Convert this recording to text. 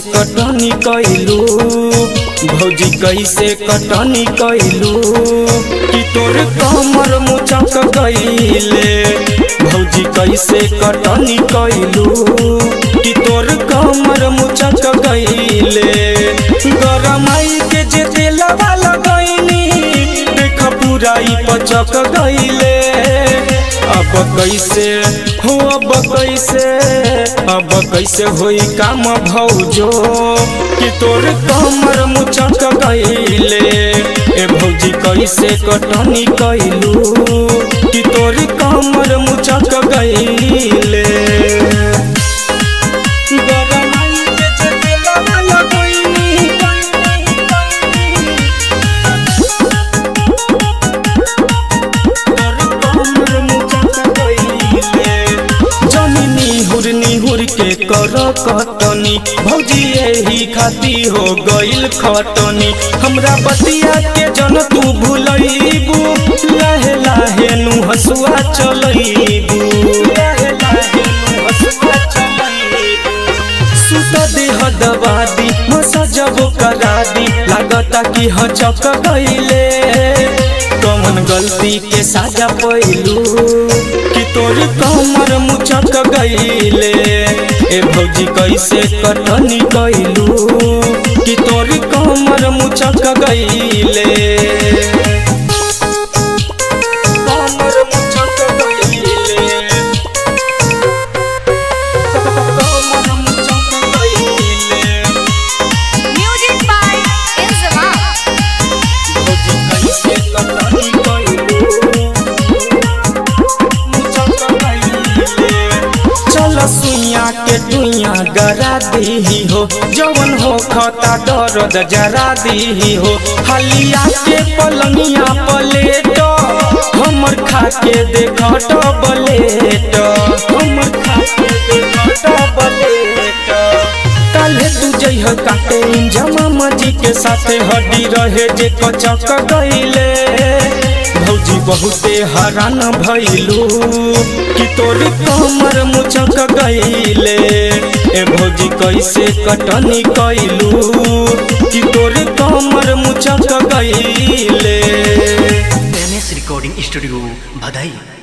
कटनी कैलू भौजी कैसे कटनी कैलू कि तोर कमर मुचक गईले भौजी कैसे कटनी कैलू कि तोर कमर मुचक गईले गरमाई के जे तेलवा लगैनी देख पुराई पचक गईले अब कैसे हो अब कैसे अब कैसे होई काम भौजो कि तोर कमर मुचक गईले ए भौजी कैसे कटनी कैलू कि तोर कमर मुचक गईले गरमाई के जे तेलवा लगैनी जमीनी हुर निहुर के कर कटनी भौजी यही खाती हो गइल खटनी हमरा बतिया के जन तू भूलैबू लाहे लाहे नु हसुआ चलैबू लाहे लाहे नु हसुआ चलैबू सुत देह दबा दी मसजब करा दी लागता कि हचक गईले कौन गलती के साजा पैलू कि तोर कमर मुचक गईले ए भौजी कैसे कटनी कैलू कि तोर कमर मुचक गईले कमर मुचक गईले कमर मुचक गईले Music by Inzama. भौजी कैसे कटनी कैलू मुचक गईले चल सुइया के दुइया गरा दीही हो जवन हो खता दर्द जरा दीही हो हलिया के पलंगिया पलेट हमर खा के देख बलेट हमर खा के देख बलेट काले तू जइह काटे जमा मजी के साथे हड्डी रहे जे कचक गईले भौजी बहुते हरान भइलू कि तोर कमर मुचक गईले ए भौजी कैसे कटनी कैलू कि तोर कमर मुचक गईले एम एस रिकॉर्डिंग स्टूडियो भदई